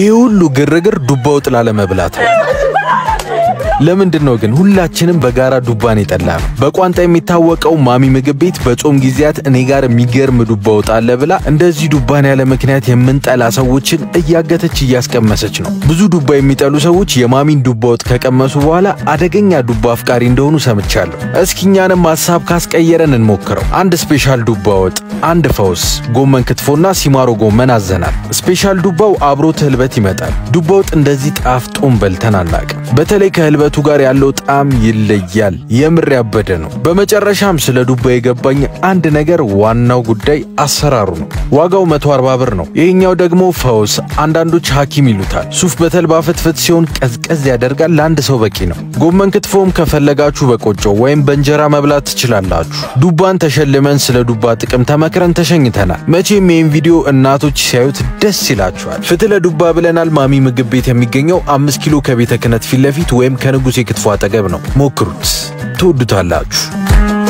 ይህ ሁሉ ግርግር ዱባ ወጥ ላለመብላት ነው። ለምንድን ነው ግን ሁላችንም በጋራ ዱባን የጠላ ነው? በቋንጣ የሚታወቀው ማሚ ምግብ ቤት በጾም ጊዜያት እኔ ጋር የሚገርም ዱባ ወጥ አለ ብላ እንደዚህ ዱባን ያለ ምክንያት የምንጠላ ሰዎችን እያገተች እያስቀመሰች ነው። ብዙ ዱባ የሚጠሉ ሰዎች የማሚን ዱባ ወጥ ከቀመሱ በኋላ አደገኛ ዱባ አፍቃሪ እንደሆኑ ሰምቻለሁ። እስኪ እኛንም ሀሳብ ካስቀየረን እንሞክረው። አንድ ስፔሻል ዱባ ወጥ፣ አንድ ፈውስ፣ ጎመን ክትፎና ሲማሮ ጎመን አዘናል። ስፔሻል ዱባው አብሮት ህልበት ይመጣል። ዱባ ወጥ እንደዚህ ጣፍጦን በልተን አናቅም። በተለይ ከህልበቱ ጋር ያለው ጣዕም ይለያል። የምር ያበደ ነው። በመጨረሻም ስለ ዱባ የገባኝ አንድ ነገር፣ ዋናው ጉዳይ አሰራሩ ነው። ዋጋው 140 ብር ነው። ይሄኛው ደግሞ ፈውስ፣ አንዳንዶች ሐኪም ይሉታል። ሱፍ በተልባ ፍትፍት ሲሆን ቀዝቀዝ ያደርጋል። ለአንድ ሰው በቂ ነው። ጎመን ክትፎም ከፈለጋችሁ በቆጮ ወይም በእንጀራ መብላት ትችላላችሁ። ዱባን ተሸልመን ስለ ዱባ ጥቅም ተመክረን ተሸኝተናል። መቼም ይህን ቪዲዮ እናቶች ሲያዩት ደስ ይላችኋል። ፍትህ ለዱባ ብለናል። ማሚ ምግብ ቤት የሚገኘው አምስት ኪሎ ከቤተ ክህነት ፊት ለፊት ወይም ከንጉሴ ክትፎ አጠገብ ነው። ሞክሩት፣ ትወዱታላችሁ።